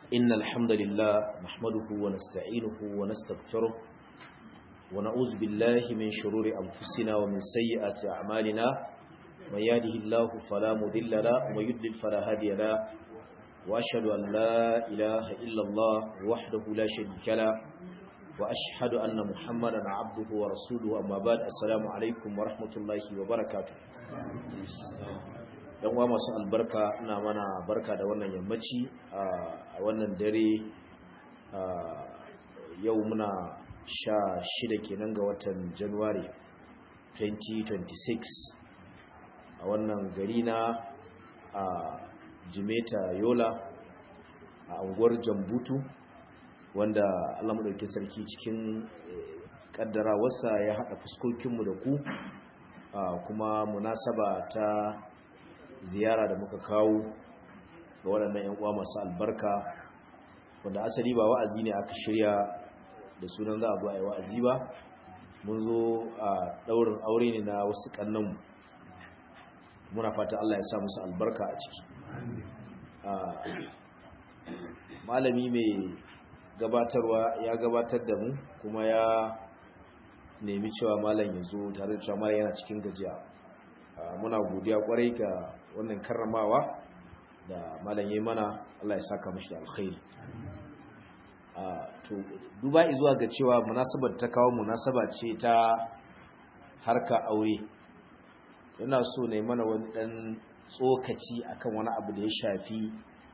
إن الحمد لله نحمده ونستعينه ونستغفره ونعوذ بالله من شرور أنفسنا ومن سيئات أعمالنا من يهده الله فلا مضل له ومن يضلل فلا هادي له وأشهد أن لا إله إلا الله وحده لا شريك له وأشهد أن محمدا عبده ورسوله أما بعد السلام عليكم ورحمة الله وبركاته yan uwa masu albarka ina mana barka da wannan yammaci a wannan dare yau muna sha shida kenan ga watan januwari 2026 a wannan gari na a jimeta yola a unguwar jambutu wanda allah maɗauki sarki cikin ƙaddara wasa ya haɗa fuskokinmu da ku kuma munasaba ta ziyara da muka kawo ga waɗannan 'yan uwa masu albarka wanda asali ba wa'azi ne aka shirya da sunan za a zo a yi wa'azi ba mun zo a ɗaurin aure ne na wasu ƙannanmu muna fata Allah ya sa musu albarka a ciki malami mai gabatarwa ya gabatar da mu kuma ya nemi cewa malam ya zo tare da cewa malam yana cikin gajiya muna godiya kwarai ga wannan karramawa da malam yayi mana Allah ya saka mishi da alkhairi to duba zuwa ga cewa munasabar ta kawo munasaba ce ta harka aure yana so ne mana wani dan tsokaci akan wani abu da ya shafi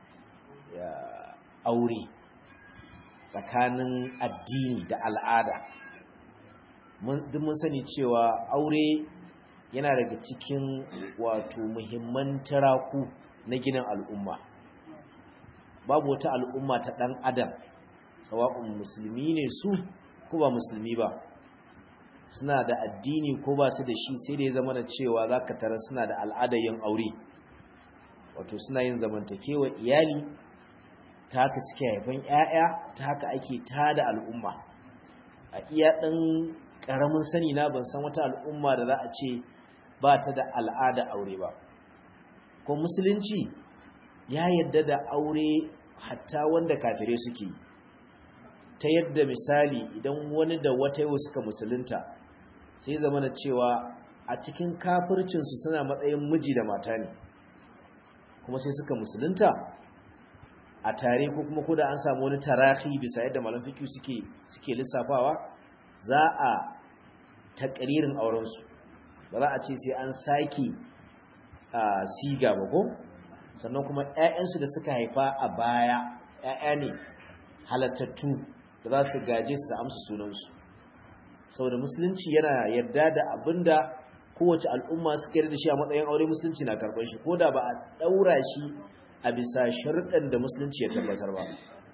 aure tsakanin addini da al'ada duk mun sani cewa aure yana daga cikin wato muhimman taraku na ginin al'umma babu wata al'umma ta ɗan adam sawa'un musulmi ne su ko ba musulmi ba suna da addini ko ba su da shi sai da ya zama da cewa za ka tara suna da al'adar yin aure wato suna yin zamantakewa iyali ta haka suke haifan 'ya'ya ta haka ake tada al'umma a iya ɗan ƙaramin sani na ban san wata al'umma da za a ce ba ta da al'ada aure ba ko musulunci ya yadda da aure hatta wanda kafirai suke ta yadda misali idan wani da wata yau suka musulunta sai zama na cewa a cikin kafircinsu suna matsayin miji da mata ne kuma sai suka musulunta a tare ko kuma koda an samu wani tarahi bisa yadda malam fiqh suke suke lissafawa za a takririn aurensu ba za a ce sai an sake siga ba ko sannan kuma 'ya'yansu da suka haifa a baya 'ya'ya ne halattattu da za su gaje su amsa sunansu saboda musulunci yana yarda da abinda kowace al'umma suka yarda shi a matsayin aure musulunci na karɓar shi ko da ba a ɗaura shi a bisa sharuɗan da musulunci ya tabbatar ba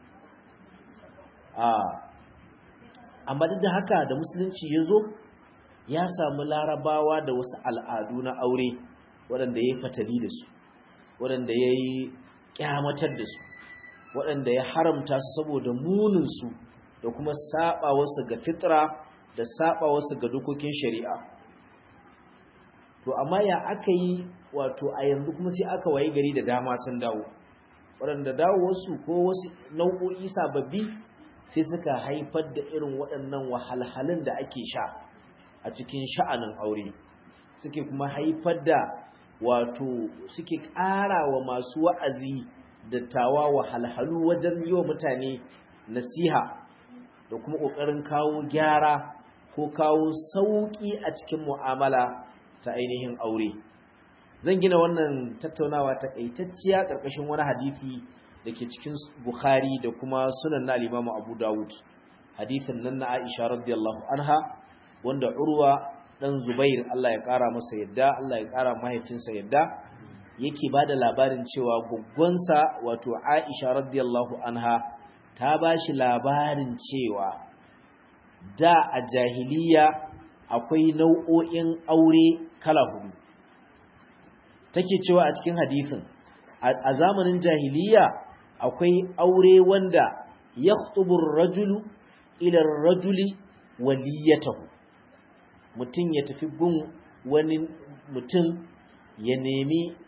amma duk da haka da musulunci ya zo ya samu larabawa da wasu al'adu na aure waɗanda ya yi fatali da su waɗanda ya yi ƙyamatar da su waɗanda ya haramta su saboda muninsu da kuma saɓa wasu ga fitra da saɓa wasu ga dokokin shari'a to amma ya aka yi wato a yanzu kuma sai aka waye gari da dama sun dawo waɗanda dawo wasu ko wasu nau'o'i sababbi sai suka haifar da irin waɗannan wahalhalun da ake sha a cikin sha'anin aure suke kuma haifar da wato suke ƙara wa masu wa'azi dattawa wahalhalu wajen yi wa mutane nasiha da kuma ƙoƙarin kawo gyara ko kawo sauƙi a cikin mu'amala ta ainihin aure zan gina wannan tattaunawa ta ƙaitacciya ƙarƙashin wani hadisi da ke cikin bukhari da kuma sunan na limamu abu dawud hadisin nan na aisha radiyallahu anha wanda urwa dan zubair Allah ya kara masa yadda Allah ya kara mahaifinsa yadda yake bada labarin cewa guggonsa wato Aisha radiyallahu anha ta bashi labarin cewa da a jahiliya akwai nau'o'in aure kala hudu take cewa a cikin hadisin a zamanin jahiliya akwai aure wanda yakhtubu ar-rajulu ila ar-rajuli waliyatahu mutum ya tafi gun wani mutum ya nemi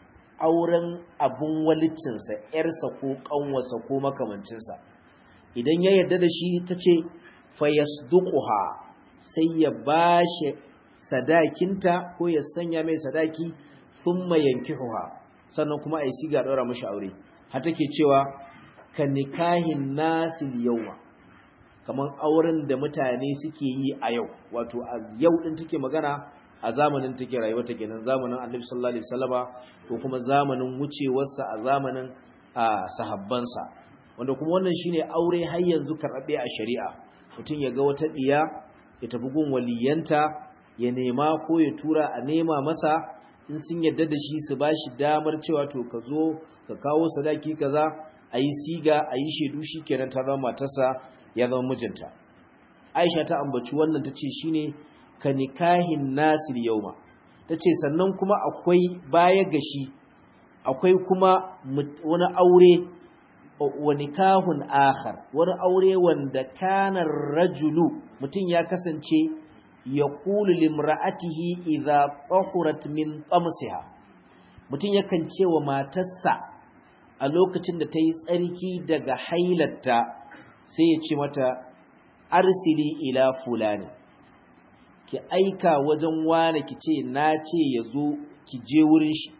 auren abun walicinsa ‘yarsa ko ƙanwarsa ko makamancinsa idan ya yarda da shi ta ce fayasduquha sai ya ba shi sadakinta ko ya sanya mai sadaki thumma yankihuha sannan kuma ai siga daura mashi aure har take cewa ka nikahin nasil yawma kaman auren da mutane suke yi a yau wato a yau din take magana a zamanin take rayuwa take nan zamanin Annabi sallallahu alaihi wasallama ko kuma zamanin wucewarsa a zamanin sahabbansa wanda kuma wannan shine aure har yanzu karɓe a shari'a mutum ya ga wata diya ya tafi gun waliyanta ya nema ko ya tura a nema masa in sun yadda da shi su bashi damar cewa to ka zo ka kawo sadaki kaza a yi siga a yi shaidu shi kenan ta zama matarsa ya zama mijinta aisha ta ambaci wannan ta ce shi ne ka nikahin nasir yauma ta ce sannan kuma akwai baya ga shi akwai kuma wani aure wa nikahun akhar wani aure wanda kanar rajulu mutum ya kasance ya kulu limra'atihi idza tahurat min tamsiha mutum yakan ce wa matarsa a lokacin da ta yi tsarki daga hailatta sai ya ce mata arsili ila fulani ki aika wajen wane ki ce na ce ya zo ki je wurin shi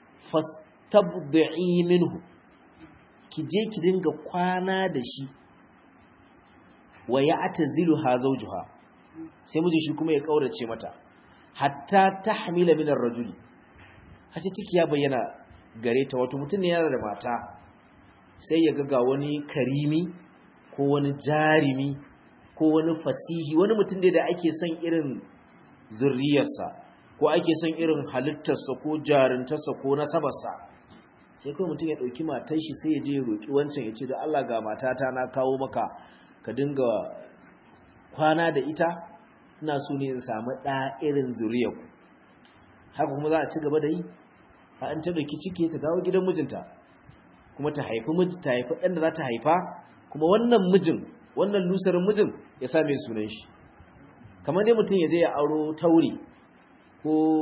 fastabdi'i minhu ki je ki dinga kwana da shi wa ya atazilu ha zawjuha sai mijin shi kuma ya kaurace mata hatta tahmila min ar-rajuli har sai ciki ya bayyana gare ta wato mutum ne yana da mata sai ya ga wani karimi ko wani jarimi ko wani fasihi wani mutum da ake son irin zurriyarsa ko ake son irin halittarsa ko jarintarsa ko nasabarsa sai kawai mutum ya ɗauki matar shi sai ya je ya roƙi wancan ya ce da Allah ga matata na kawo maka ka dinga kwana da ita ina so ne in samu ɗa irin zuriyarku haka kuma za a ci gaba da yi a an ta ɗauki ciki ta dawo gidan mijinta kuma ta haifi miji ta haifi ɗan da za ta haifa kuma wannan mijin wannan lusarin mijin ya sa mai sunan shi kamar dai mutum ya je ya auro tauri ko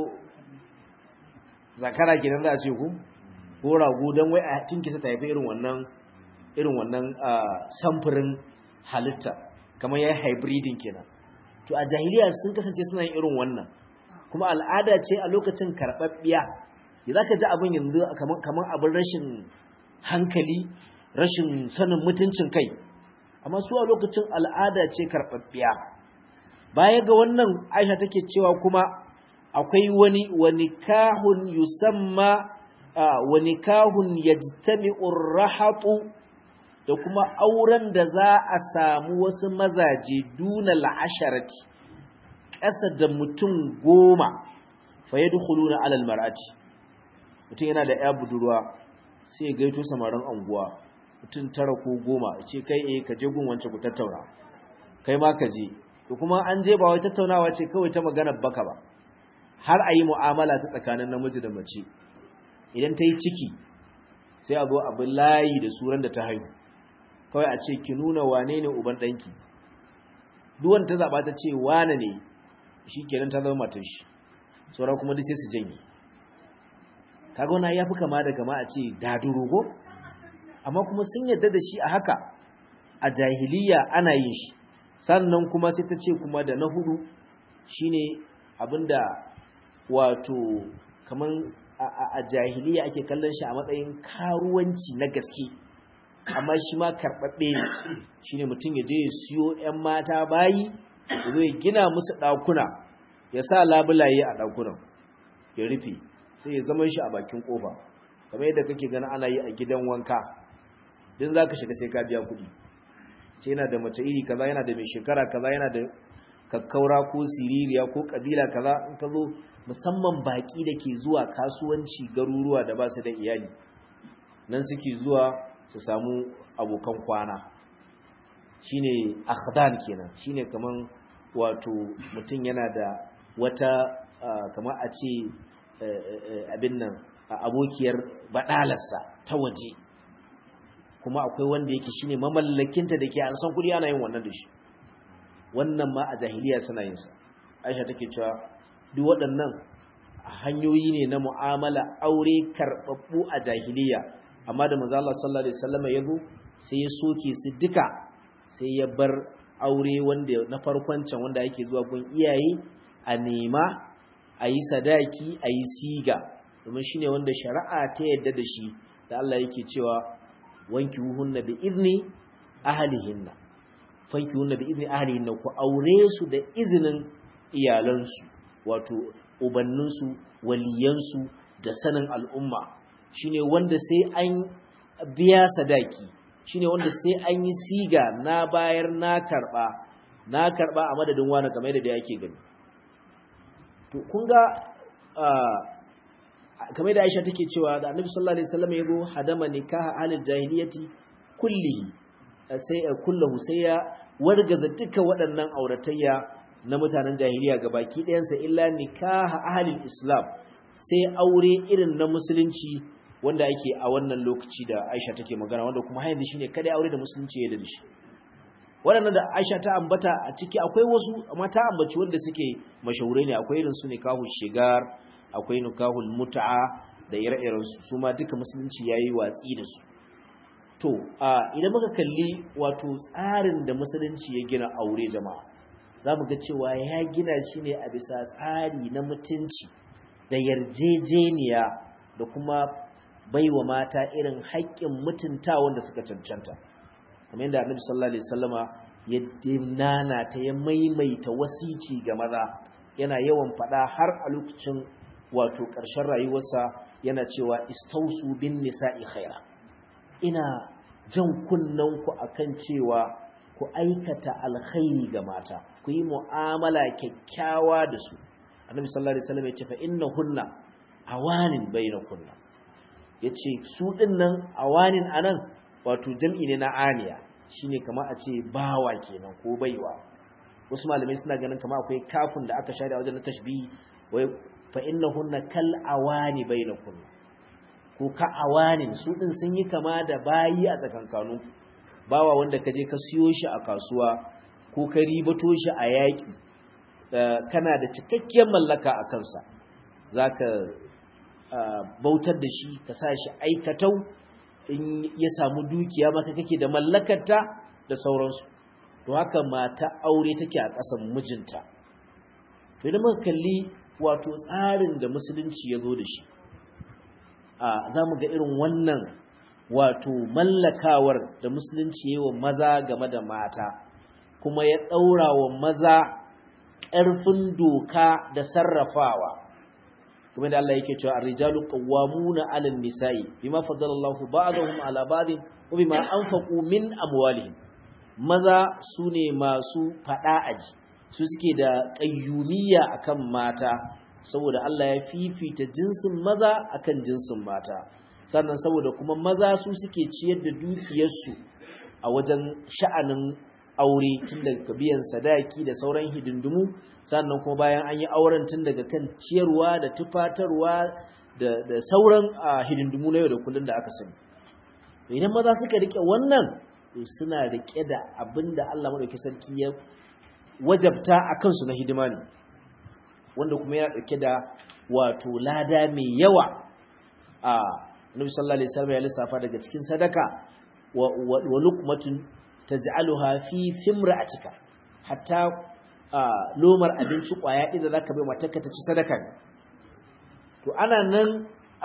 zakara gidan za a ce ku ko rago don wai a tinkisa ta haifi irin wannan irin wannan samfurin halitta kamar ya yi hybridin kenan to a jahiliya sun kasance suna yin irin wannan kuma al'ada ce a lokacin karɓaɓɓiya ya za ka ji abin yanzu kamar abin rashin hankali rashin sanin mutuncin kai amma su a lokacin al'ada ce karɓaɓɓiya baya ga wannan aisha take cewa kuma akwai wani wani kahun yusamma wani kahun yajtami'ur rahatu da kuma auren da za a samu wasu mazaje duna la'asharati ƙasa da mutum goma fa yadkhuluna alal mar'ati mutum yana da ya budurwa sai ya gaito samarin anguwa mutum tara ko goma ce kai eh ka je gun wance ku tattauna kai ma ka je to kuma an je ba wai tattaunawa ce kawai ta magana baka ba har a yi mu'amala ta tsakanin namiji da mace idan ta yi ciki sai a zo abin layi da suran da ta haihu kawai a ce ki nuna wane ne uban ɗanki duwan ta zaɓa ta ce wane ne shi kenan ta zama matan shi sauran kuma duk sai su janye kaga wani ya fi kama da kama a ce dadurogo amma kuma sun yadda da shi a haka a jahiliya ana yin shi sannan kuma sai ta ce kuma da na hudu shine abinda wato kamar a jahiliya ake kallon shi a matsayin karuwanci na gaske amma shi ma karɓaɓɓe ne shi ne mutum ya je ya siyo 'yan mata bayi ya zo ya gina musu ɗakuna ya sa labulaye a ɗakunan ya rufe sai ya zama shi a bakin ƙofa kamar yadda kake gani ana yi a gidan wanka din za ka shiga sai ka biya kuɗi ce yana da mace iri kaza yana da mai shekara kaza yana da kakkaura ko siririya ko kabila kaza in ka zo musamman baki da ke zuwa kasuwanci garuruwa da ba su da iyali nan suke zuwa su samu abokan kwana shine akhdan kenan shine kaman wato mutum yana da wata kamar a ce abin nan abokiyar badalarsa ta waje kuma akwai wanda yake shine mamallakinta da ke an san kudi ana yin wannan da shi wannan ma a jahiliya suna yin sa Aisha take cewa duk waɗannan hanyoyi ne na mu'amala aure karɓaɓɓu a jahiliya amma da manzo Allah sallallahu alaihi wasallam ya zo sai ya soke su duka sai ya bar aure wanda na farkon can wanda yake zuwa gun iyaye a nema a yi sadaki a yi siga domin shine wanda shari'a ta yadda da shi da Allah yake cewa wanki hunna bi izni ahlihinna fanki hunna bi izni ahlihinna ku aure su da izinin iyalansu wato ubanninsu waliyansu da sanin al'umma shine wanda sai an biya sadaki shine wanda sai an yi siga na bayar na karba na karba a madadin wani kamar da yake gani to kun ga kamar da Aisha take cewa da Annabi sallallahu alaihi wasallam ya zo hadama nikaha ahlul jahiliyati kullihi sai kullahu sai ya wargaza duka waɗannan auratayya na mutanen jahiliya gabaki ɗayansa illa nikaha ahlul islam sai aure irin na musulunci wanda ake a wannan lokaci da Aisha take magana wanda kuma har yanzu shine kada aure da musulunci ya da shi waɗannan da Aisha ta ambata a ciki akwai wasu amma ta ambaci wanda suke mashahurai ne akwai irin su nikahu shigar akwai nikahul mut'a da ire-iren su su ma duka musulunci yayi watsi da su to a idan muka kalli wato tsarin da musulunci ya gina aure jama'a zamu ga cewa ya gina shi ne a bisa tsari na mutunci da yarjejeniya da kuma baiwa mata irin haƙƙin mutunta wanda suka cancanta kamar yadda annabi sallallahu alaihi wasallama ya dinana ta ya maimaita wasici ga maza yana yawan faɗa har a lokacin wato ƙarshen rayuwarsa yana cewa istausu bin nisa'i khaira ina jan kunnen ku akan cewa ku aikata alkhairi ga mata ku yi mu'amala kyakkyawa da su annabi sallallahu alaihi wasallam ya ce fa innahunna awanin bainakunna yace su dinnan awanin anan wato jam'i ne na aniya shine kamar a ce bawa kenan ko baiwa wasu malamai suna ganin kamar akwai kafin da aka share a wajen tashbihi wai fa innahunna kal awani bainakunna ko ka awanin su din sun yi kama da bayi a tsakankanu bawa wanda kaje ka siyo shi a kasuwa ko ka ribato shi a yaki kana da cikakkiyar mallaka a kansa zaka bautar da shi ka sa shi aikatau in ya samu dukiya maka kake da mallakarta da sauransu to haka mata aure take a ƙasan mijinta to idan muka kalli wato tsarin da musulunci ya zo da shi a za mu ga irin wannan wato mallakawar da musulunci ya yi wa maza game da mata kuma ya ɗaura wa maza ƙarfin doka da sarrafawa kuma da Allah yake cewa ar-rijalu qawwamuna 'ala an-nisa'i bima faddala Allahu ba'dahum 'ala ba'din wa bima anfaqu min amwalihim maza sune masu fada aji su suke da qayyumiyya akan mata saboda Allah ya fifita jinsin maza akan jinsin mata sannan saboda kuma maza su suke ciyar da dukiyarsu a wajen sha'anin aure tun daga biyan sadaki da sauran hidindimu sannan kuma bayan an yi auren tun daga kan ciyarwa da tufatarwa da sauran hidindimu na yau da kullum da aka sani idan maza suka rike wannan suna rike da abin da Allah maɗauki sarki ya wajabta a kansu na hidima ne wanda kuma yana ɗauke da wato lada mai yawa a nabi sallallahu alaihi wasallam ya lissafa daga cikin sadaka wa luqmatun taj'aluha fi fimra'atika hatta lomar abinci kwaya idan zaka bai matarka ta ci sadaka ne to ana nan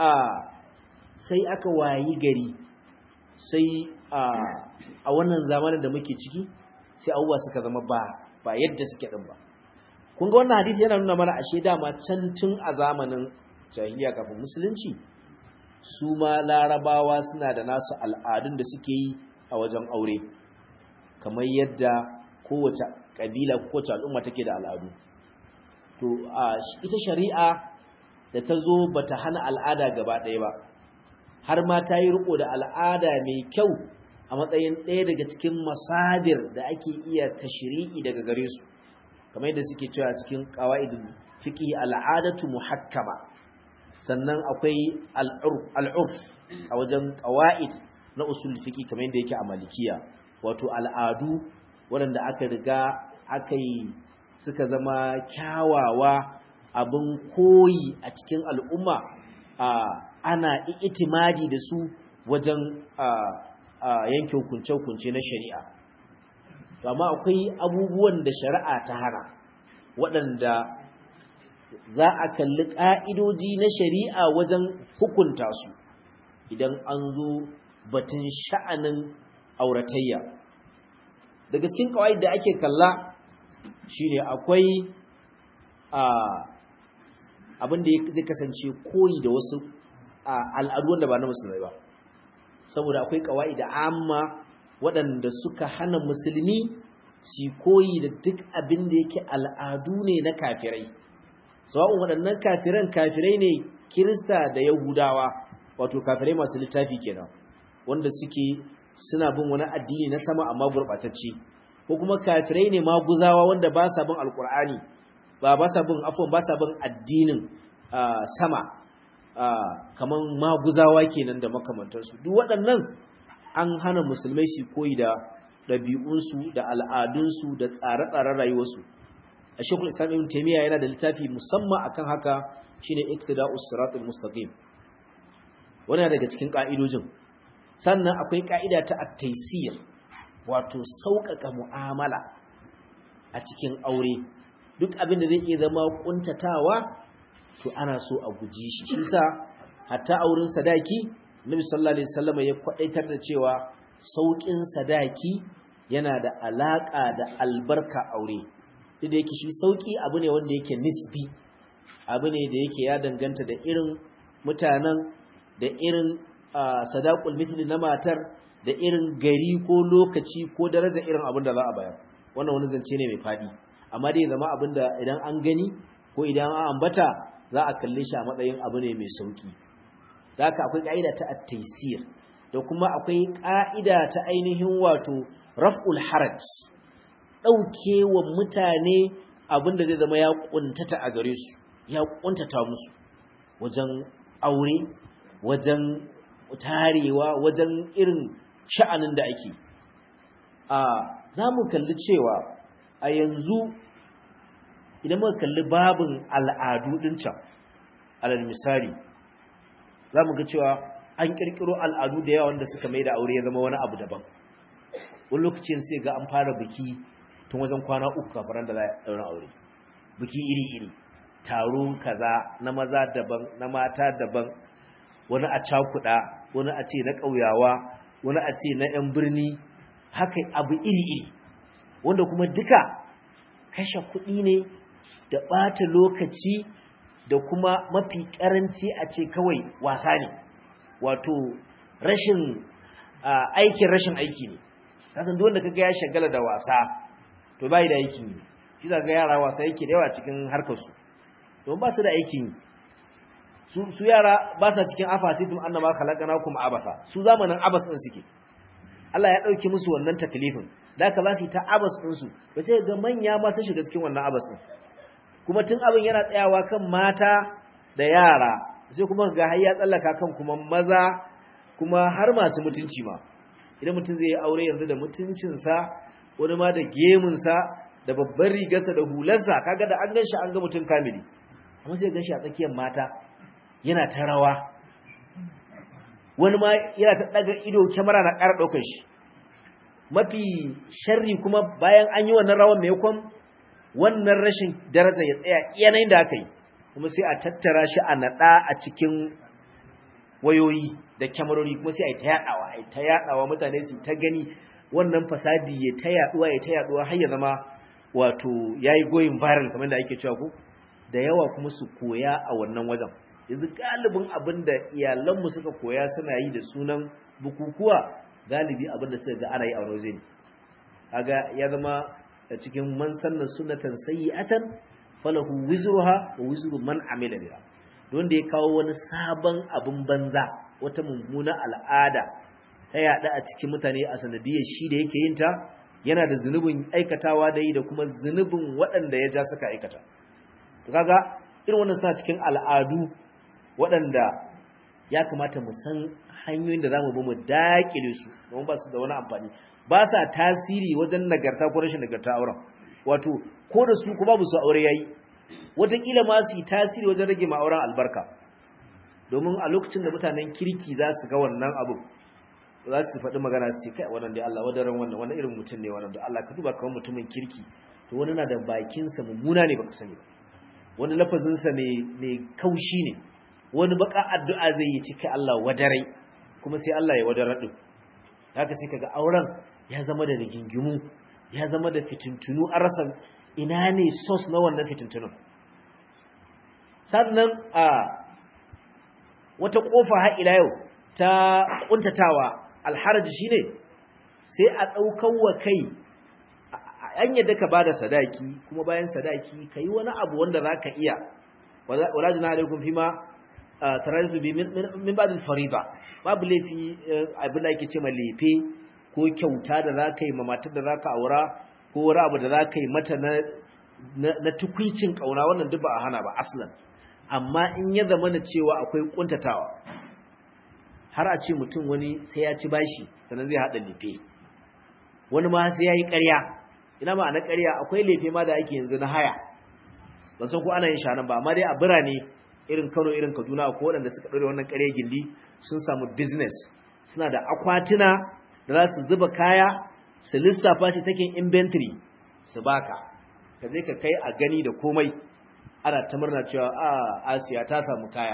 sai aka wayi gari sai a wannan zamanin da muke ciki sai abubuwa suka zama ba ba yadda suke din ba kun ga wannan hadisi yana nuna mana ashe dama can tun a zamanin jahiliya kafin musulunci su ma larabawa suna da nasu al'adun da suke yi a wajen aure kamar yadda kowace kabila kowace al'umma take da al'adu to ita shari'a da ta zo bata hana al'ada gaba ɗaya ba har ma ta yi riko da al'ada mai kyau a matsayin ɗaya daga cikin masadir da ake iya tashri'i daga gare su kamar yadda suke cewa cikin qawaidul fiqh al'adatu muhakkama sannan akwai al'urf a wajen qawaid na usul fiqh kamar yadda yake a malikiya wato al'adu waɗanda aka riga aka yi suka zama kyawawa abin koyi a cikin al'umma ana itimadi da su wajen yanke hukunce-hukunce na shari'a amma akwai abubuwan da shari'a ta hana waɗanda za a kalli ƙa'idoji na shari'a wajen hukunta su idan an zo batun sha'anin auratayya da gaskin kawai da ake kalla shine akwai abin da zai kasance koyi da wasu al'adu wanda ba na musulmai ba saboda akwai kawai da amma waɗanda suka hana musulmi su koyi da duk abin da yake al'adu ne na kafirai sawa'un waɗannan kafiran kafirai ne kirista da yahudawa wato kafirai masu littafi kenan wanda suke suna bin wani addini na sama amma gurɓatacce ko kuma kafirai ne maguzawa wanda ba sa bin alkur'ani ba ba sa bin afwan ba sa bin addinin sama kaman maguzawa kenan da makamantansu duk waɗannan an hana musulmai su koyi da ɗabi'unsu da al'adunsu da tsare-tsaren rayuwarsu a shekul islam ibn taimiyya yana da littafi musamman akan haka shine iktida'us siratul mustaqim wannan daga cikin ka'idojin sannan akwai ka'ida ta at-taysir wato sauƙaƙa mu'amala a cikin aure duk abin da zai iya zama kuntatawa to ana so a guji shi shi sa hatta auren sadaki Nabi sallallahu alaihi wasallam ya kwadaitar da cewa saukin sadaki yana da alaka da albarka aure duk da yake shi sauki abu ne wanda yake nisbi abu ne da yake ya danganta da irin mutanen da irin sadaqul mithli na matar da irin gari ko lokaci ko daraja irin abin da za a bayar wannan wani zance ne mai fadi amma dai zama abin da idan an gani ko idan an ambata za a kalle shi a matsayin abu ne mai sauki da haka akwai ka'ida ta at-taysir da kuma akwai ka'ida ta ainihin wato raf'ul haraj daukewa mutane abin da zai zama ya kuntata a gare su ya kuntata musu wajen aure wajen tarewa wajen irin sha'anin da ake a za mu kalli cewa a yanzu idan muka kalli babin al'adu ɗin can alal misali za mu ga cewa an ƙirƙiro al'adu da yawa wanda suka mai da aure ya zama wani abu daban wani lokacin sai ga an fara biki tun wajen kwana uku kafin da za a ɗaura aure biki iri-iri taro kaza na maza daban na mata daban wani a cakuɗa wani a ce na ƙauyawa wani a ce na 'yan birni haka abu iri-iri wanda kuma duka kashe kuɗi ne da ɓata lokaci da kuma mafi ƙaranci a ce kawai wasa ne wato rashin aikin rashin aiki ne kasan duk wanda kaga ya shagala da wasa to bai da aikin yi shi za ga yara wasa yake da yawa cikin harkarsu don ba su da aikin yi su yara ba sa cikin afasitum annama khalaqnakum abasa su zamanin abas din suke Allah ya dauke musu wannan taklifin da aka za su ta abas din su ba sai ga manya ma sun shiga cikin wannan abas din kuma tun abin yana tsayawa kan mata da yara sai kuma ga har ya tsallaka kan kuma maza kuma har masu mutunci ma idan mutum zai yi aure yanzu da mutuncinsa wani ma da gemunsa da babban rigarsa da hularsa kaga da an ganshi an ga mutum kamili amma sai ganshi a tsakiyar mata yana ta rawa wani ma yana ta daga ido kyamara na ƙara ɗaukar shi mafi sharri kuma bayan an yi wannan rawan mai kwan wannan rashin daraja ya tsaya yanayin da aka yi kuma sai a tattara shi a naɗa a cikin wayoyi da kyamarori kuma sai a yi ta yaɗawa a yi ta yaɗawa mutane su ta gani wannan fasadi ya ta yaɗuwa ya ta yaɗuwa har ya zama wato ya yi goyin viral kamar da ake cewa ko da yawa kuma su koya a wannan wajen yanzu galibin abin da iyalanmu suka koya suna yi da sunan bukukuwa galibi abin da suka ga ana yi a wani waje ne kaga ya zama cikin man sanna sunnatan sayyi'atan falahu wizruha wa wizru man amila biha don da ya kawo wani sabon abin banza wata mummuna al'ada ta yada a cikin mutane a sanadiyar shi da yake yin ta yana da zunubin aikatawa da yi da kuma zunubin waɗanda ya ja suka aikata to kaga irin wannan suna cikin al'adu waɗanda ya kamata mu san hanyoyin da za mu bi mu daƙile su domin ba su da wani amfani ba sa tasiri wajen nagarta ko rashin nagarta auren wato ko da su ko babu su aure yayi wataƙila ma su yi tasiri wajen rage ma'auran albarka domin a lokacin da mutanen kirki za su ga wannan abu za su faɗi magana su ce kai wannan dai Allah wadaran wannan wannan irin mutum ne wannan da Allah ka duba kamar mutumin kirki to wani na da bakinsa mummuna ne baka sani ba wani lafazinsa mai kaushi ne wani baka addu'a zai yi cika Allah wadarai kuma sai Allah ya wadarar din haka sai kaga auren ya zama da rigingimu ya zama da fitintunu an rasa ina ne source na wannan fitintunun sannan a wata kofa har ila yau ta kuntatawa alharaji shine sai a daukan wa kai an yadda ka bada sadaki kuma bayan sadaki kai wani abu wanda zaka iya wala jina alaikum fima taraytu bi min ba'd al-fariida babu lafi abin da yake ce ma lefe ko kyauta da zaka yi ma matar da zaka aura ko wani abu da zaka yi mata na na tukwicin kauna wannan duk ba a hana ba aslan amma in ya zama na cewa akwai kuntatawa har a ce mutum wani sai ya ci bashi sannan zai hada lefe wani ma sai ya yi ƙarya ina ma na ƙarya akwai lefe ma da ake yanzu na haya ban san ko ana yin shanan ba amma dai a birane irin Kano irin Kaduna ko waɗanda suka ɗore wannan ƙarya gindi sun samu business suna da akwatuna da za su zuba kaya su lissafa shi take inventory su baka ka je ka kai a gani da komai ana ta murna cewa a Asiya ta samu kaya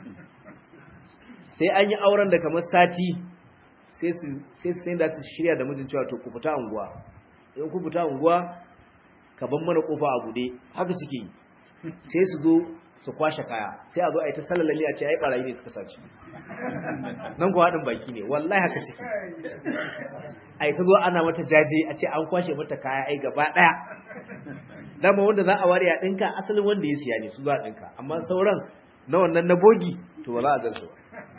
sai an yi auren da kamar sati sai su sai su da su shirya da mijin cewa to ku fita unguwa in ku fita unguwa ka ban mana kofa a bude haka suke yi sai su zo su kwashe kaya sai a zo a yi ta salalali a ce ai barayi ne suka saci nan kuwa haɗin baki ne wallahi haka suke a yi ta zo ana mata jaje a ce an kwashe mata kaya ai gaba ɗaya dama wanda za a ware a ɗinka asalin wanda ya siya ne su za a ɗinka amma sauran na wannan na bogi to ba za a gan su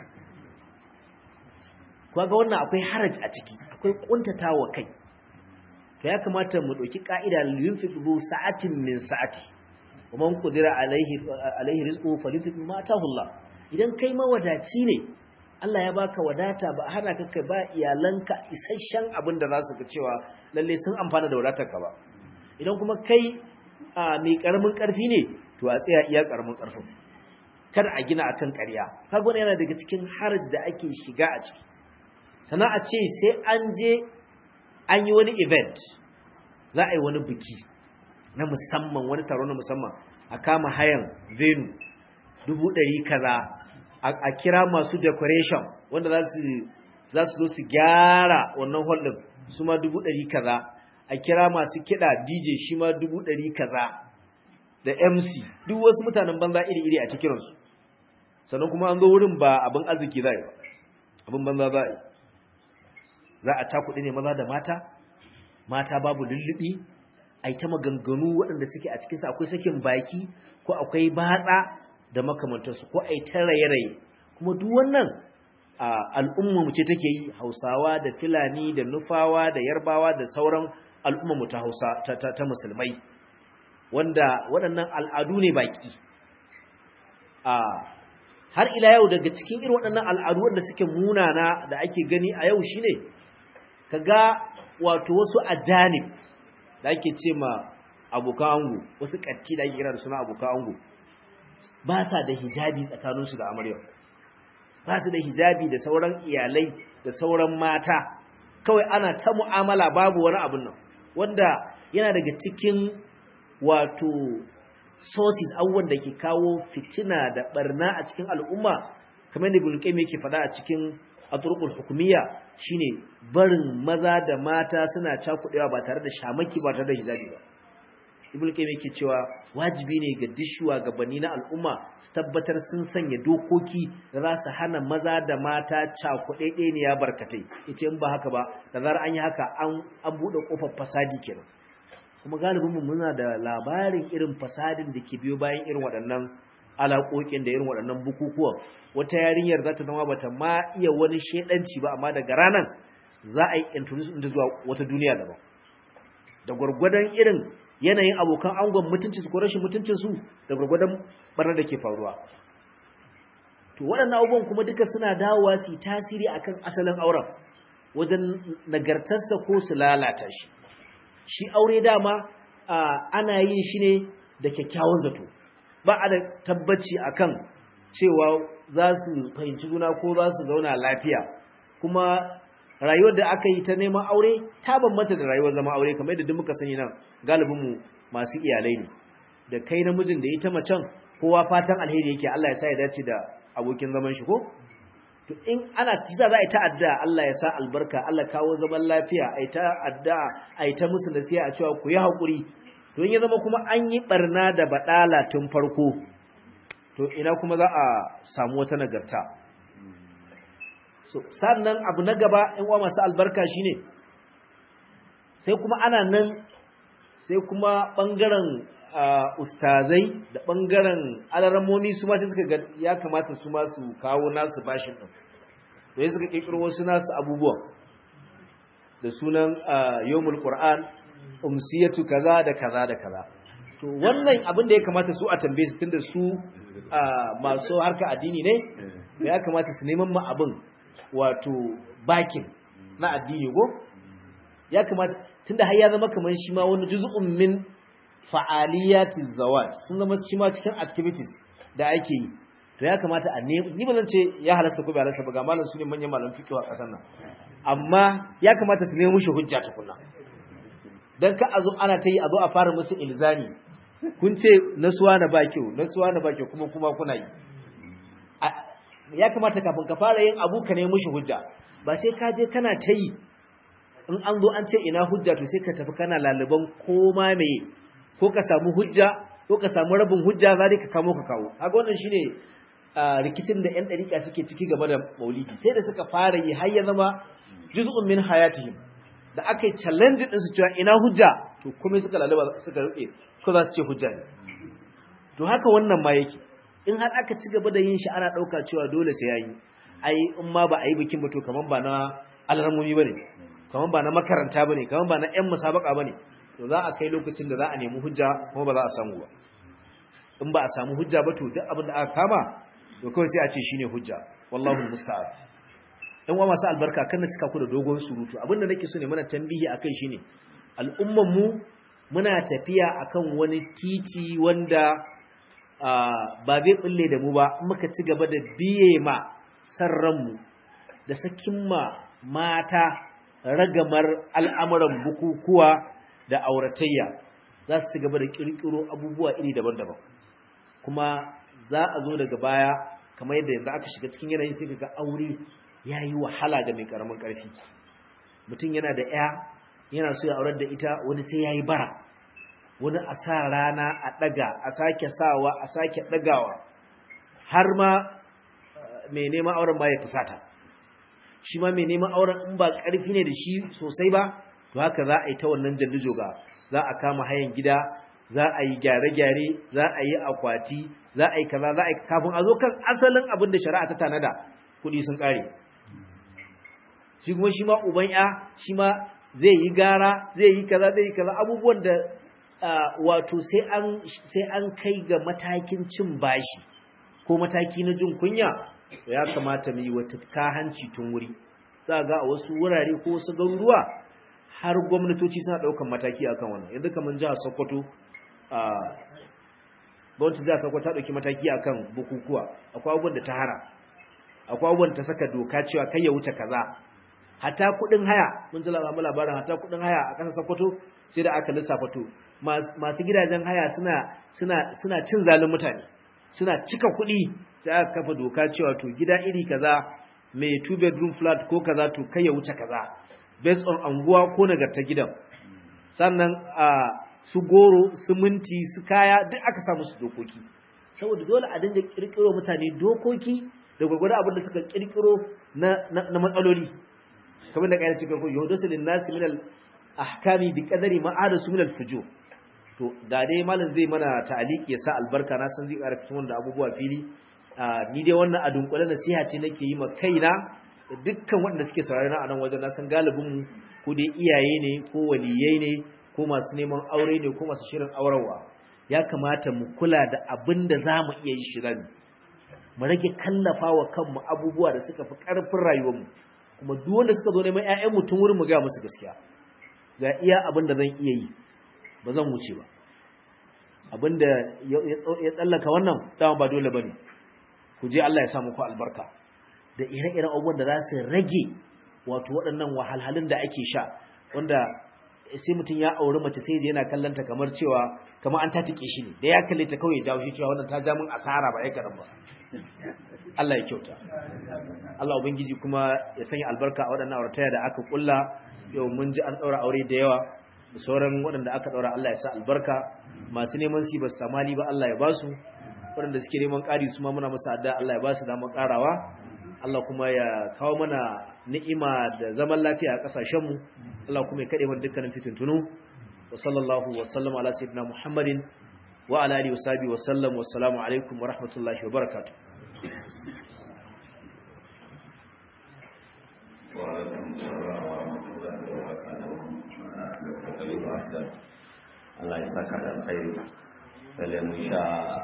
ba ga wannan akwai haraj a ciki akwai kuntatawa kai to ya kamata mu ɗauki ƙa'ida yunfiqu sa'atin min sa'ati wa man qadira alaihi alaihi rizquhu falyunfiq ma ataahu Allah idan kai mawadaci ne Allah ya baka wadata ba hana ka kai ba iyalanka isasshen abin da za su ga cewa lalle sun amfana da wadatarka ba idan kuma kai mai karamin karfi ne to a tsaya iya karamin karfin kada a gina akan ƙarya kaga wannan yana daga cikin haraj da ake shiga a ciki sannan a ce sai an je an yi wani event za a yi wani biki na musamman wani taro na musamman a kama hayan venu dubu ɗari kaza a kira masu decoration wanda za su zo su gyara wannan hall ɗin su ma dubu ɗari kaza a kira masu kiɗa dj shi ma dubu ɗari kaza da mc duk wasu mutanen banza iri-iri a cikinsu sannan kuma an zo wurin ba abin arziki za a yi ba abin banza za a yi za a cakuɗi ne maza da mata mata babu lullubi a yi ta maganganu waɗanda suke a cikinsa akwai sakin baki ko akwai batsa da makamantarsu ko a yi ta raye-raye kuma duk wannan al'umma ce take yi hausawa da filani da nufawa da yarbawa da sauran al'umma ta hausa ta musulmai wanda waɗannan al'adu ne baki har ila yau daga cikin irin waɗannan al'adu wanda suke munana da ake gani a yau shine kaga wato wasu ajanib da ake ce ma abokan ango wasu katti da ake kira da suna abokan ango ba sa da hijabi tsakaninsu da amaryar ba su da hijabi da sauran iyalai da sauran mata kawai ana ta mu'amala babu wani abun nan wanda yana daga cikin wato sources abubuwan da ke kawo fitina da barna a cikin al'umma kamar da ibn qayyim yake faɗa a cikin aturqul hukumiyya shine barin maza da mata suna cakudewa ba tare da shamaki ba tare da hijabi ba ibn qayyim yake cewa wajibi ne ga dishuwa gabanni na al'umma su tabbatar sun sanya dokoki da za su hana maza da mata cakuɗe ne ya barkatai yace in ba haka ba da zarar an yi haka an an bude kofar fasadi kenan kuma galibin mu muna da labarin irin fasadin da ke biyo bayan irin waɗannan alaƙoƙin da irin waɗannan bukukuwan wata yarinyar za ta zama bata ma iya wani shedanci ba amma daga ranar za a yi introduce ɗinta zuwa wata duniya daban da gwargwadon irin yanayin abokan angon mutunci su ko rashin mutuncin su da gwargwadon barnar da ke faruwa to waɗannan abubuwan kuma duka suna dawowa su tasiri akan asalin auren wajen nagartarsa ko su lalata shi shi aure dama ana yin shi ne da kyakkyawan zato ba a da tabbaci akan cewa za su fahimci juna ko za su zauna lafiya kuma rayuwar da aka yi ta neman aure ta bambanta da rayuwar zama aure kamar yadda duk muka sani nan galibinmu masu iyalai ne da kai namijin da ita macen kowa fatan alheri yake Allah ya sa ya dace da abokin zaman shi ko to in ana kisa za a yi ta addu'a Allah ya sa albarka Allah kawo zaman lafiya a yi ta addu'a a yi ta musu nasiha a cewa ku yi haƙuri to in ya zama kuma an yi barna da baɗala tun farko to ina kuma za a samu wata nagarta so sannan abu na gaba in uwa masu albarka shine sai kuma ana nan sai kuma ɓangaren ustazai da ɓangaren alaramomi su ma sai suka ga ya kamata su ma su kawo nasu bashin ɗin da ya suka ƙirƙiro wasu nasu abubuwan da sunan yomul ƙur'an umsiyatu kaza da kaza da kaza to wannan abin da ya kamata su a tambaye su tunda su masu harka addini ne ya kamata su neman ma abin wato bakin na addini go ya kamata tunda har ya zama kamar shi ma wani juz'un min fa'aliyatin zawaj sun zama shi ma cikin activities da ake yi to ya kamata a ne ni ba zan ce ya halatta ko bai halatta ba ga malam su ne manyan malam fiqh a kasar nan amma ya kamata su nemo mushi hujja tukunna dan ka azo ana ta yi azo a fara musu ilzami kun ce nasuwa na ba kyau nasuwa na ba kyau kuma kuma kuna yi ya kamata kafin ka fara yin abu ka nemo mushi hujja ba sai ka je kana ta yi in an zo an ce ina hujja to sai ka tafi kana laliban koma meye ko ka samu hujja ko ka samu rabin hujja za ka kamo ka kawo kaga wannan shine rikicin da yan dariƙa suke ciki game da maulidi sai da suka fara yi har ya zama juz'un min hayatihim da aka yi challenge din su cewa ina hujja to kuma suka lalaba suka rufe ko za su ce hujja ne to haka wannan ma yake in har aka ci gaba da yin shi ana ɗauka cewa dole sai yayi ai in ma ba a yi bikin ba to kaman ba na alarmomi bane kaman ba na makaranta bane kaman ba na ƴan musabaka bane to za a kai lokacin da za a nemi hujja kuma ba za a samu ba in ba a samu hujja ba to duk abin da aka kama to kawai sai a ce shine hujja wallahu musta'an dan uwa masu albarka kan na cika ku da dogon surutu abin da nake so ne mana tambihi akai shine al'umman mu muna tafiya akan wani titi wanda ba zai bulle da mu ba muka ci gaba da biye ma sarran mu da sakin ma mata ragamar al'amuran bukukuwa da auratayya za su ci gaba da kirkiro abubuwa iri daban-daban kuma za a zo daga baya kamar yadda yanzu aka shiga cikin yanayin sai ga aure ya yi wahala ga mai karamin karfi mutum yana da ya yana so ya aurar da ita wani sai ya yi bara wani a sa rana a ɗaga a sake sawa a sake ɗagawa har ma mai neman auren ba ya fusata shi ma mai neman auren in ba ƙarfi ne da shi sosai ba to haka za a yi ta wannan jallijoga za a kama hayan gida za a yi gyare-gyare za a yi akwati za a yi kaza za a yi kafin a zo kan asalin abin da shari'a ta tanada kuɗi sun ƙare shi kuma shi ma uban ya shi ma zai yi gara zai yi kaza zai yi kaza abubuwan da wato sai an sai an kai ga matakin cin bashi ko mataki na jin kunya ya kamata mu yi wata kahanci tun wuri za ga a wasu wurare ko wasu garuruwa har gwamnatoci suna ɗaukan mataki akan wannan yanzu kamar jihar Sokoto a gwamnati jihar Sokoto ta ɗauki mataki akan bukukuwa akwai abubuwan da ta hara akwai abubuwan ta saka doka cewa kai ya wuce kaza hata kuɗin haya mun ji labarin hata kuɗin haya a ƙasar Sokoto sai da aka lissafa to masu gidajen haya suna suna suna cin zalin mutane suna cika kuɗi sai aka kafa doka cewa to gida iri kaza mai two bedroom flat ko kaza to kai ya wuce kaza based on anguwa ko nagarta gidan sannan a su goro su minti su kaya duk aka samu su dokoki saboda dole a dinga kirkiro mutane dokoki da gwagwada abin da suka kirkiro na, na, matsaloli kamar da kayan cikin koyo da sulin nasi min al ahkami bi qadari ma ada su min al fujur to ga dai malam zai mana ta'aliki ya sa albarka na san zai ƙara fito da abubuwa fili ni dai wannan a dunkule nasiha ce nake yi ma kaina da dukkan waɗanda suke saurari na a nan wajen nasan galibinmu ko dai iyaye ne ko waliyai ne ko masu neman aure ne ko masu shirin aurarwa ya kamata mu kula da abin da za mu iya yi shirin mu rage kallafa wa kanmu abubuwa da suka fi ƙarfin rayuwarmu kuma duk wanda suka zo neman ƴaƴanmu tun wurin mu ga musu gaskiya ga iya abin da zan iya yi ba zan wuce ba abinda ya tsallaka wannan dama ba dole bane ku je Allah ya sa muku albarka da ire-iren abubuwan da za su rage wato waɗannan wahalhalun da ake sha wanda sai mutum ya auri mace sai je yana kallanta kamar cewa kamar an tatike shi ne da ya kalle ta kawai jawo shi cewa wannan ta ja min asara ba ya karan ba Allah ya kyauta Allah ubangiji kuma ya sanya albarka a waɗannan aurataya da aka kulla yau mun ji an ɗaura aure da yawa da sauran waɗanda aka ɗaura Allah ya sa albarka masu neman si ba su samali ba Allah ya ba su waɗanda suke neman ƙari su ma muna musu adda Allah ya ba su damar ƙarawa Allah kuma ya kawo mana ni'ima da zaman lafiya a ƙasashenmu Allah kuma ya kaɗe mana dukkanin fitintunu wa sallallahu wa sallama ala sayyidina Muhammadin wa ala alihi wa sahbihi wa sallam wa assalamu alaikum wa rahmatullahi wa barakatuh Allah ya saka da alkhairi sai mun sha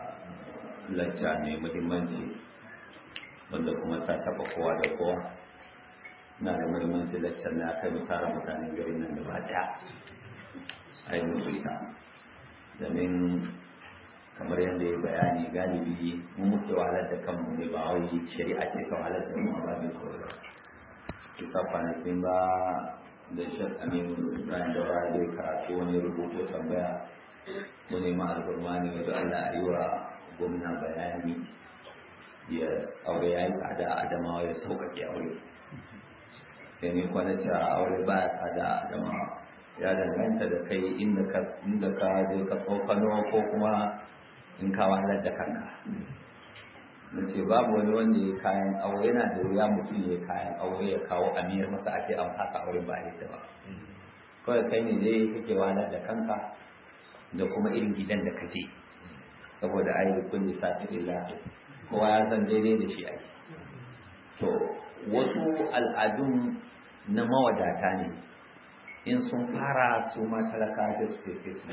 lacca ne muhimmanci wanda kuma ta taba kowa da kowa na da muhimmanci laccar na kai mu tara mutanen garin nan gaba daya a yi musu ita domin kamar yadda ya bayani galibi mun muke wahalar da kanmu ne ba wai shari'a ce ka wahalar da mu a babin kawai kisa kwanakin ba da shek aminu bayan da wara zai karatu wani rubutu tambaya mu nema alburma ne wajen allah a yi wa gwamna bayani ya aure ya yi tsada a adamawa ya sauƙaƙe aure sai ni kwanaci a aure ba ya tsada a adamawa ya danganta da kai inda ka je ka tsokano ko kuma in ka wahalar da kanka na ce babu wani wanda ya kayan aure yana da wuya mutum ya kayan aure ya kawo amiyar masa ake an fasa aure ba yadda ba kawai kai ne dai kake wahalar da kanka da kuma irin gidan da ka je saboda ayi da kulli sati lillahi kowa ya san daidai da shi ake to wasu al'adun na mawadata ne in sun fara su ma talaka da su ce su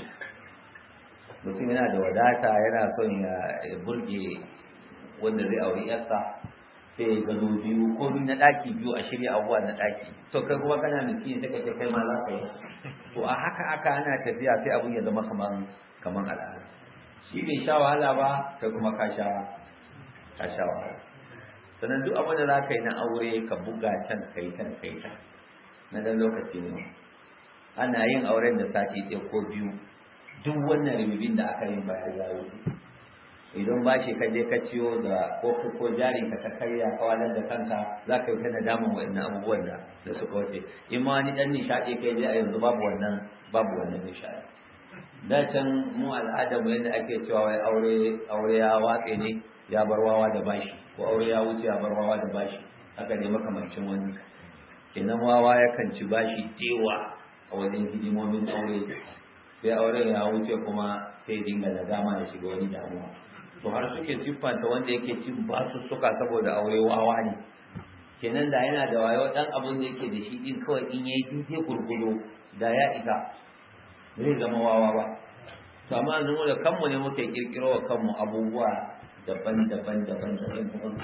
mutum yana da wadata yana son ya burge wanda zai auri yarsa sai ya gado biyu ko biyu na ɗaki biyu a shirya abubuwa na ɗaki to kai kuma kana miki ne take kai ma za ka yi to a haka aka ana tafiya sai abun ya zama kaman kaman al'ada shi bai sha wahala ba kai kuma ka sha ka sha wahala sannan duk abin da za ka yi na aure ka buga can kai can kai can na dan lokaci ne ana yin auren da sati ɗaya ko biyu duk wannan ribibin da aka yi bayan ya wuce idan ba shi ka je ka ciyo da ko ko jarin ka ka karya kawalar da kanka za ka yi ta nadaman waɗannan abubuwan da da suka wuce in ma wani ɗan nishaɗi kai je a yanzu babu wannan babu wannan nishaɗi da can mu al'adar mu yadda ake cewa wai aure aure ya watse ne ya bar wawa da bashi ko aure ya wuce ya bar wawa da bashi haka ne makamancin wani kenan wawa yakan ci bashi dewa a wajen hidimomin aure sai auren ya wuce kuma sai dinga da dama ya shiga wani damuwa to har suke siffanta wanda yake cin basu suka saboda aure wawa ne kenan da yana da wayo dan abin da yake da shi din kawai in yayi daidai gurgudo da ya isa zai zama wawa ba to amma yanzu da kanmu ne muke kirkiro wa kanmu abubuwa daban-daban daban-daban kuma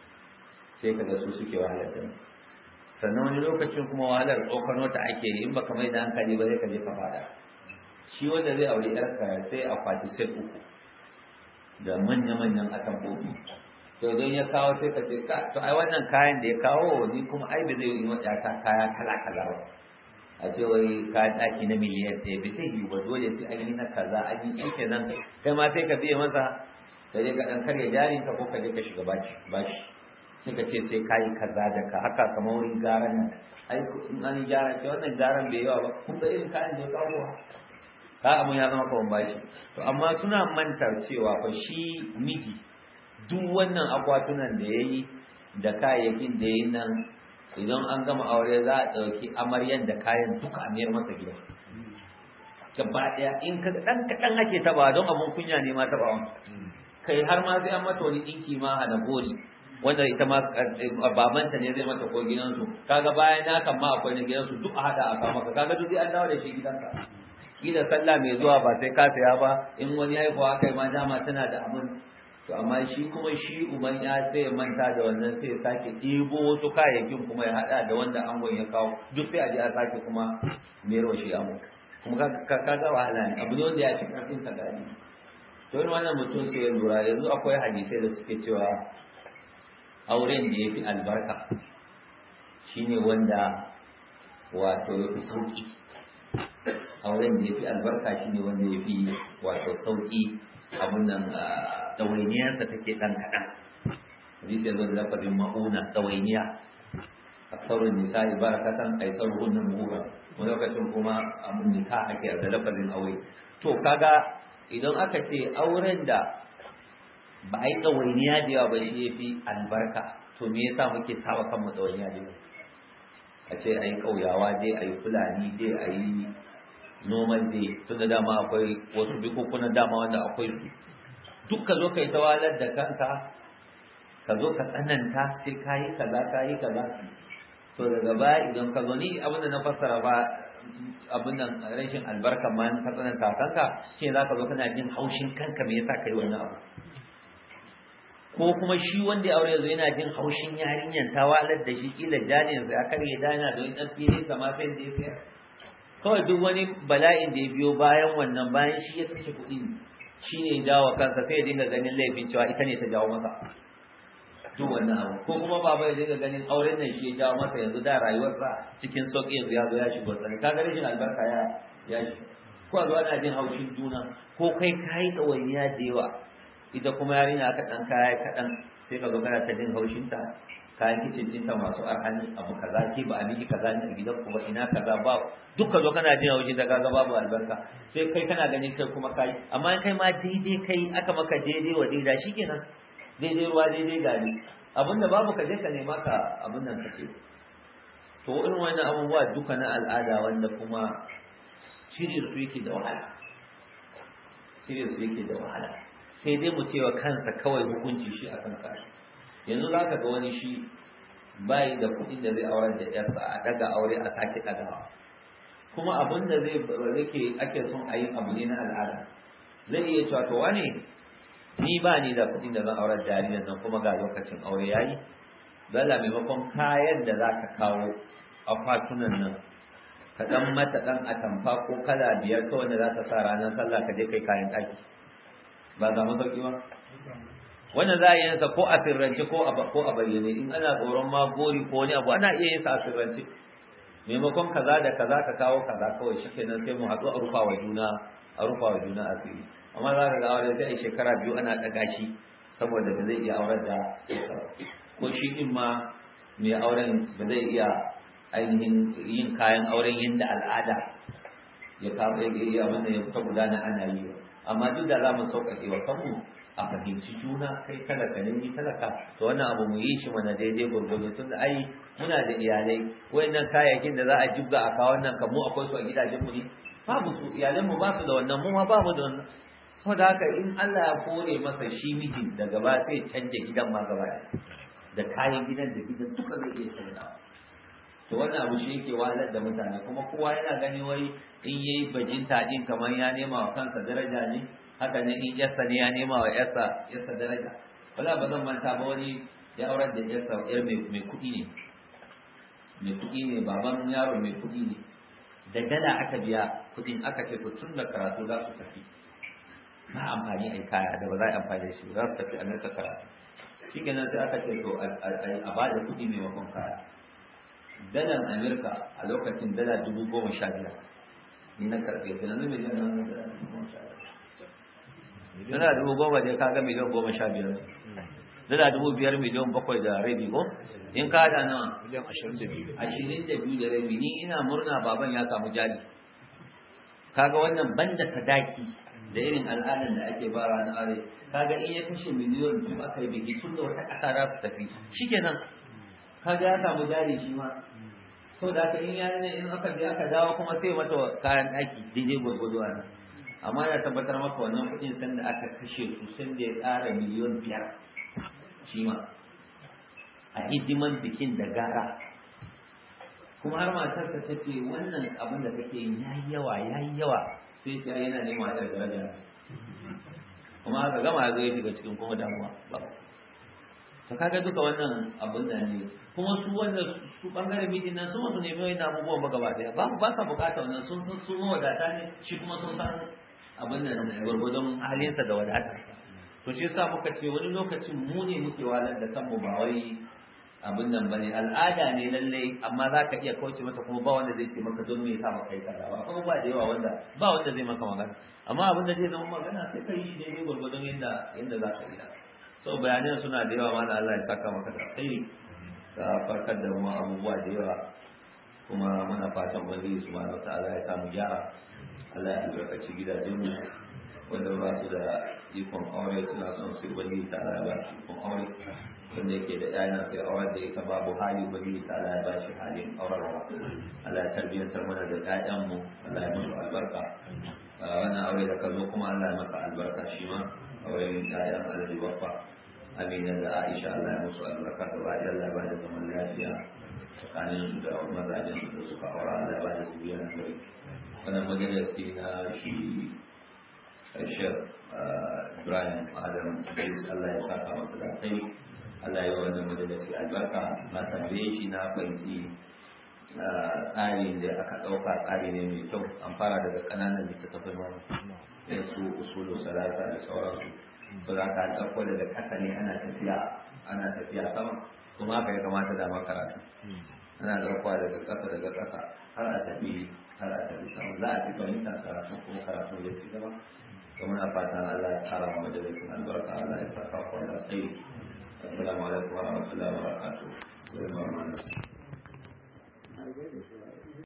sai kaga su suke wahalar da sannan wani lokacin kuma wahalar tsokano ta ake in baka mai da hankali ba zai ka je ka fada shi wanda zai aure yarka sai akwati sai uku da manya-manyan atambobi to don ya kawo sai ka ce to ai wannan kayan da ya kawo ni kuma ai ba zai yi wata ta kaya kala-kala ba a ce wai kayan ɗaki na miliyan ɗaya bai sai yi ba dole sai an yi na kaza an yi shi kenan kai ma sai ka biya masa ka je ka ɗan karya jarin ka ko ka je ka shiga bashi bashi sai ka ce sai kayi kaza da ka haka kamar wurin garan nan ai in an yi gyara ce wannan garan bai yawa ba kun ga irin kayan da ya kawo ka abun ya zama kawan bashi to amma suna mantar cewa fa shi miji duk wannan akwatunan da ya yi da kayayyakin da ya yi nan idan an gama aure za a ɗauki amaryan da kayan duka a mayar masa gida gaba ɗaya in ka ɗan kaɗan ake taɓa don abun kunya ne ma taɓawan kai har ma sai an mata wani ɗinki ma a na gori wanda ita ma babanta ne zai mata ko gidansu kaga bayan na kan ma akwai na gidansu duk a haɗa a kama ka kaga duk an dawo da shi gidanka kila sallah mai zuwa ba sai ka saya ba in wani haihuwa kai ma dama tana da abin to amma shi kuma shi uban ya sai ya manta da wannan sai ya sake ɗebo wasu kayayyakin kuma ya haɗa da wanda angon ya kawo duk sai a je a sake kuma mero shi angon kuma ka ga wahala ne abu ne wanda ya fi ƙarfin sa gani to yin wannan mutum sai ya lura yanzu akwai hadisai da suke cewa auren da ya fi albarka shine wanda wato ya fi sauƙi auren da ya fi albarka shine wanda ya fi wato sauƙi abun nan ɗawainiyarsa take ɗan kaɗan hadisi yanzu da lafazin ma'una ɗawainiya aksarun nisa'i barakatan aisaruhun nan muhura wani lokacin kuma abun nika ake da lafazin aure to kaga idan aka ce auren da ba a yi ɗawainiya da yawa ba shi ya fi albarka to me yasa muke sawa kanmu ɗawainiya da yawa a ce a yi ƙauyawa dai a yi fulani dai a yi noman dai tun da dama akwai wasu bikukunan dama wanda akwai su duk ka zo ka yi tawalar da kanka ka zo ka tsananta sai ka yi kaza ka yi kaza to daga baya idan ka zo ni abin da na fassara ba abin nan rashin albarka ma ka tsananta kanka shi za ka zo kana jin haushin kanka me yasa ka yi wannan abu ko kuma shi wanda ya aure yanzu yana jin haushin yarinyar ta walar da shi kila jajin sa kar ya dana da wani dan fili kama sai da ya sayar kawai duk wani bala'in da ya biyo bayan wannan bayan shi ya kashe kuɗi shi ne jawo kansa sai ya dinga ganin laifin cewa ita ne ta jawo masa duk wannan abu ko kuma baba ya dinga ganin auren nan shi ya jawo masa yanzu da rayuwarsa cikin sauƙi yanzu ya zo ya shigo tsani kaga rashin albarka ya ya shi ko a zo ana jin haushin juna ko kai kayi ɗawainiya da yawa ita kuma yarinya aka dan kaya kaɗan sai ka zo kana ta jin haushinta kayan kicin ɗinta masu arhani abu kaza ke ba a miki kaza ne a gidan kuma ina kaza ba duk ka zo kana jin haushin ta kaga babu albarka sai kai kana ganin kai kuma kai amma kai ma daidai kai aka maka daidai wa daida shikenan daidai ruwa daidai gari abinda babu ka je ka nema ka abin nan ka ce to irin wannan abubuwa duka na al'ada wanda kuma shirye su yake da wahala shirye su yake da wahala sai dai mu cewa kansa kawai hukunci shi akan kashi yanzu za ka ga wani shi bayi da kuɗin da zai aurar da yarsa a daga aure a sake ɗagawa kuma abin da zai rike ake son a yi abu ne na al'ada zai iya cewa to wane ni ba ni da kuɗin da zan aurar da yarinyar nan kuma ga lokacin aure yayi dala maimakon kayan da za ka kawo akwatunan nan ka ɗan mata ɗan atamfa ko kala biyar kawai da za ta sa ranar sallah ka je kai kayan ɗaki ba za mu sauki ba wannan za a yi sa ko a sirrance ko a ko a bayyane in ana tsoron ma gori ko wani abu ana iya yin sa a sirrance maimakon kaza da kaza ka kawo kaza kawai shikenan sai mu haɗu a rufa wa juna a rufa wa juna asiri amma za ka ga aure sai a shekara biyu ana ɗaga shi saboda ba zai iya aurar da ko shi din ma mai auren ba zai iya ainihin yin kayan auren yadda al'ada ya kawo ya iya abin da ya ta gudana ana yi amma duk da za mu sauƙaƙe wa kanmu a fahimci juna kai talaka ne ni talaka to wannan abu mu yi shi mana daidai gwargwado tun da ai muna da iyalai wayannan kayayyakin da za a jibga a kawo nan kan mu akwai su a gidajen mu ne babu su iyalan mu ba su da wannan mu ma ba mu da wannan saboda haka in Allah ya kore masa shi mijin da gaba sai canja gidan ma gaba da kayan gidan da gidan duka zai iya canzawa to wannan abu shi yake wahalar da mutane kuma kowa yana gani wai in yayi bajinta din kamar ya nema wa kansa daraja ne haka ne in yarsa ne ya nema wa yarsa yarsa daraja wala ba zan manta ba wani ya aurar da yarsa yar mai kuɗi ne mai kuɗi ne baban yaro mai kuɗi ne da dala aka biya kuɗin aka ce to tun da karatu za su tafi ba amfani a kaya da ba za a yi amfani da shi za su tafi amurka karatu shi kenan sai aka ce to a ba da kuɗi maimakon kaya dalar amurka a lokacin dala dubu goma sha biyar ni na karfe ta yanzu miliyan nan dala dubu goma dai kaga miliyan goma sha biyar dala dubu biyar miliyan bakwai da rabi ko in ka da nawa miliyan ashirin da biyu ashirin da biyu da rabi ni ina murna baban ya samu jari kaga wannan banda sadaki da irin al'adar da ake bara na are kaga in ya kashe miliyan biyu aka yi biki tun da wata ƙasa za su tafi shikenan kaga ya samu jari shi ma sau da aka in ya ne in aka je aka dawo kuma sai mata kayan ɗaki daidai gwargwado a nan amma ya tabbatar maka wannan kuɗin sanda aka kashe su sanda ya ƙara miliyan biyar shi ma a hidiman bikin da gara kuma har matar ta ce wannan abin da kake yin yayi yawa yayi yawa sai ce yana nema da daraja kuma aka gama zai shiga cikin kuma damuwa to kaga duka wannan abin da ne kuma su wanda su bangaren mijin nan su wasu nemi wani abubuwan ba gaba daya ba ba sa bukata wannan sun san su mawadata ne shi kuma sun san abin da gwargwadon halinsa da wadatarsa to shi yasa muka ce wani lokacin mu ne muke walar da kanmu ba wai abin nan bane al'ada ne lalle amma za ka iya kauce mata kuma ba wanda zai ce maka don me yasa maka yi kaza ba kuma ba da yawa wanda ba wanda zai maka magana amma abin da zai zama magana sai ka yi daidai gwargwadon yadda yadda za ka yi so bayanan suna da yawa mana Allah ya saka maka da alkhairi ka farkar da mu abubuwa da yawa kuma muna fatan ubangiji subhanahu wataala ya samu gyara Allah ya albarkaci gidajen mu wanda ba su da ikon aure suna son su ubangiji ta Allah ya ba su ikon aure wanda yake da ɗaya sai aure da ita babu hali ubangiji ta Allah ya ba shi halin aurarwa Allah ya tarbiyyantar mana da ƴaƴan mu Allah ya musu albarka wannan aure da ka zo kuma Allah ya masa albarka shi ma auren ƴaƴan Alhaji Baffa Amina da Aisha Allah ya musu albarka da ba Allah ya ba da zaman lafiya tsakanin su da mazajen su da suka aura Allah ya ba da zuriya na gari wannan majalisi na shi Shek Ibrahim Adam Idris Allah ya saka masa da kai Allah ya wannan majalisi albarka na tambaye shi na fahimci tsarin da aka ɗauka tsari ne mai kyau an fara daga ƙananan littattafai mana ya su usulu salasa da sauransu ba za ka ɗauko daga ƙasa ne ana tafiya ana tafiya sama kuma haka ya kamata da karatu ana ɗaukowa daga ƙasa daga ƙasa har a tafi har a tafi sama za a fi fahimta karatu kuma karatu ya ci gaba kuma na fatan Allah ya kara wa majalisun albarka Allah ya saka kwa da tsayi assalamu alaikum wa rahmatullahi wa barakatuh